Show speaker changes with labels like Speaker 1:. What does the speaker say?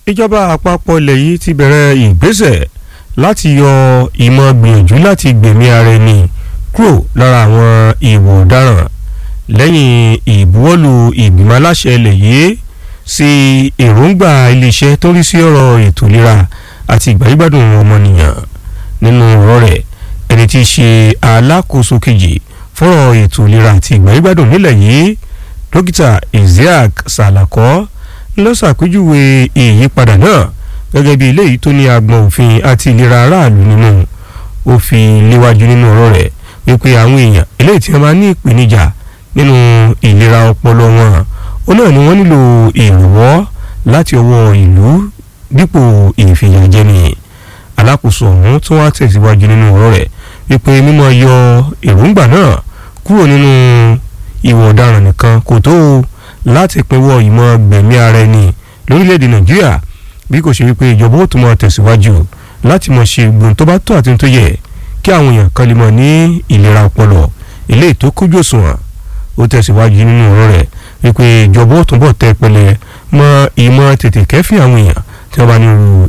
Speaker 1: ìjọba àpapọ̀ ilẹ̀ yìí ti bẹ̀rẹ̀ ìgbésẹ̀ láti yọ ìmọ̀ gbìyànjú láti gbẹ̀mí ara ẹni kúrò lára àwọn ìwà ọ̀daràn lẹ́yìn ìbuwọ́lù ìgbìmọ̀ aláṣẹ ilẹ̀ yìí sí èròǹgbà iléeṣẹ́ tó rí sí ọ̀rọ̀ ètò ìlera àti ìgbàyígbádùn ọmọnìyàn nínú ọ̀rọ̀ rẹ̀ ẹni tí í ṣe alákòóso kejì fọ́rọ̀ ètò ìlera àti ìgbàyígbádùn nílẹ̀ yìí dókítà isiaq salako ló ṣàpèjúwe ìyípadà náà gẹ́gẹ́ bí eléyìí tó ní agbọ̀n òfin àti ìlera aráàlú nínú ó fi léwájú nínú ọ̀rọ̀ rẹ̀ wípé àwọn èèyàn eléyìí tí wọ́n máa ní ìpèníjà nínú ìlera ọpọlọ wọn ó náà ni wọ́n nílò ìrànwọ́ láti ọwọ́ ìlú dípò ìfìyàjẹni alákòóso ọ̀hún tó wá tẹ̀síwájú nínú ọ̀rọ̀ rẹ̀ wípé mímọ́ yọ èròǹgbà náà kúrò nínú ìwà ọ̀daràn nìkan kò tó láti pinwọ́ ìmọ̀ gbẹ̀mí ara ẹni lórílẹ̀‐èdè nàìjíríà bí kò ṣe wípé ìjọba ó tún máa tẹ̀síwájú láti mọ̀ ṣe gbòǹ tó bá tó àti tó yẹ kí àwọn èèyàn kan lè mọ̀ ní ìlera ọpọlọ eléyìí tó kójú òṣùwọ̀n ó tẹ̀síwájú nínú ọ̀rọ̀ rẹ̀ wípé ìjọba ó túnbọ̀ tẹ́ pẹlẹ mọ́ ìmọ̀ tètè kẹ́fìn àwọn èèyàn tí wọ́n bá ní irú